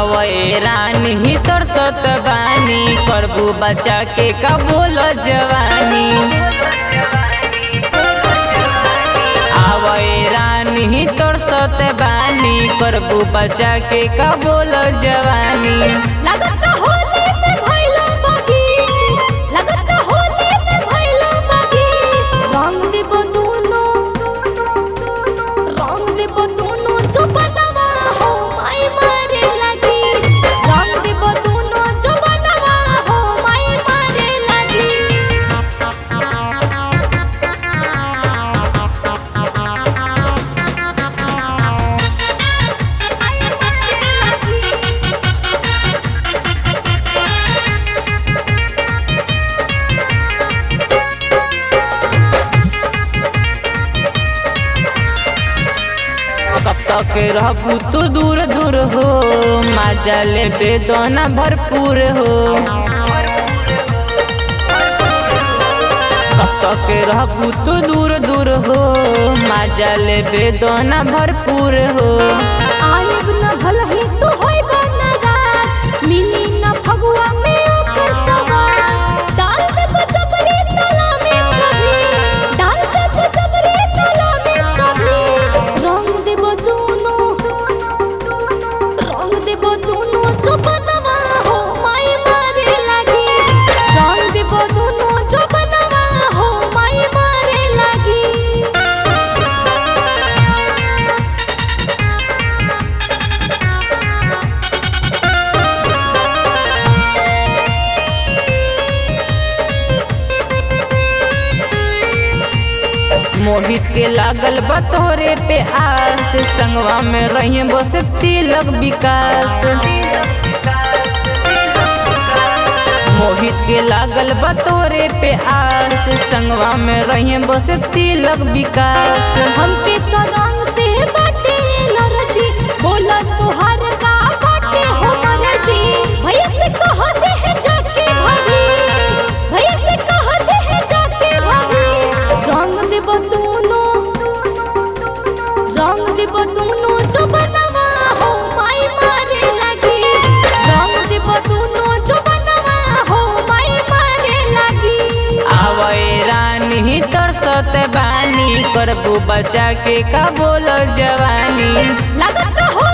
आवे रानी तरसत बानी करबू बच्चा के कबूल जवानी आवे रानी तरसत बानी करबू बच्चा के कबूल जवानी लगता होली में भइलो बागी लगता होली में भइलो बागी रंग देबो दोनों रंग देबो दोनों चुपनवा हो माई मारे लगी रंग देबो दोनों चुपनवा हो माई मारे लगी कब तक रहबू तू दूर दूर हो मजा ले बेदना भरपूर हो कब तक रहबू तू दूर दूर हो मजा ले बेदना भरपूर हो आयब न भलही तू होइबा न राज मिली न फगुआ में ओकर सवार डाल दे बचबरी तला में छवि डाल दे बचबरी तला में छवि रंग देबो दोनों रंग देबो दोनों चुपनवा हो माई मारे लगी रंग देबो दोनों चुपनवा हो माई मारे लगी मोहित के लागल बतोरे पे आस संगवा में रही बस तिलक विकास मोहित के लागल बतोरे पे आस संगवा में रही बस तिलक विकास हमके तो रंग से बाटे लरजी बोला तोहार का बाटे हो मरजी भैया से कह दे है जाके भाभी भैया से कह दे है जाके भाभी रंग देब दोनों रंग देब दोनों जो बनवा हो माई मारे लगी रंग देब दोनों जो बनवा हो माई मारे लगी आवे रानी तरसत बानी करबू बच्चा के का बोल जवानी लगता हो